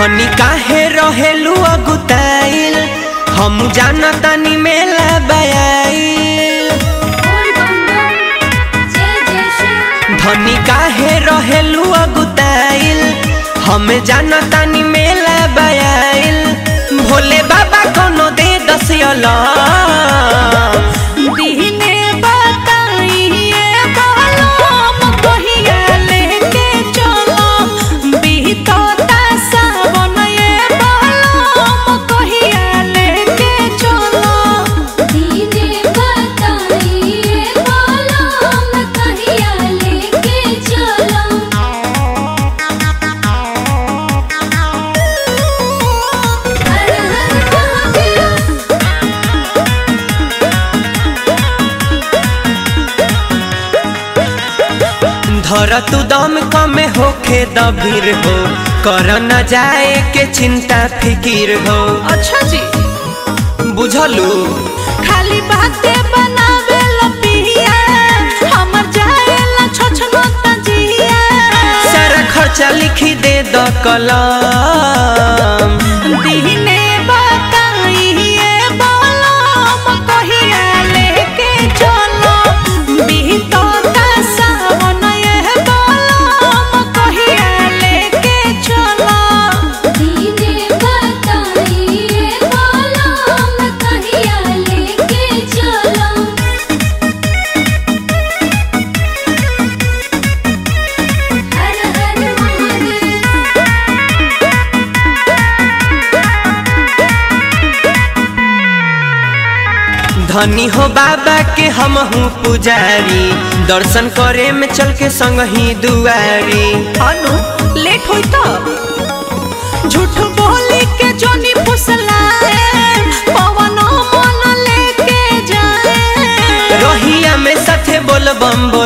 धनी काहे रहेलू अगुताइल हम जानतानी मेला बयाइल धनी काहे रहेलू अगुताइल हम जानतानी मेला बयाइल भोले बाबा कोनो दे दसियला दीने बताइए बालोम कहिया लेके चलो बीतता सावन ये बालोम कहिया लेके चलो दीने बताइए बालोम कहिया लेके चलो हर हर महादेव धर तू दम कमे होखे दबीर हो कर न जाए के चिंता फिकीर हो अच्छा जी बुझलू खाली बातें बनावे लपिया हमर जाएला छछनो तजिया सारा खर्चा लिखी दे द कलम दीने बताइए बालोम कहिया लेके चलो बीतता सावन ये बालोम कहिया लेके चलो दीने बताइए बालोम कहिया लेके चलो हर हर महादेव धनी हो बाबा के हम हूँ पुजारी दर्शन करे में चल के संग ही दुआरी अनु लेट होई तो झूठ बोली के जोनी फुसलाए पवन मन लेके जाए रोहिया में साथे बोल बम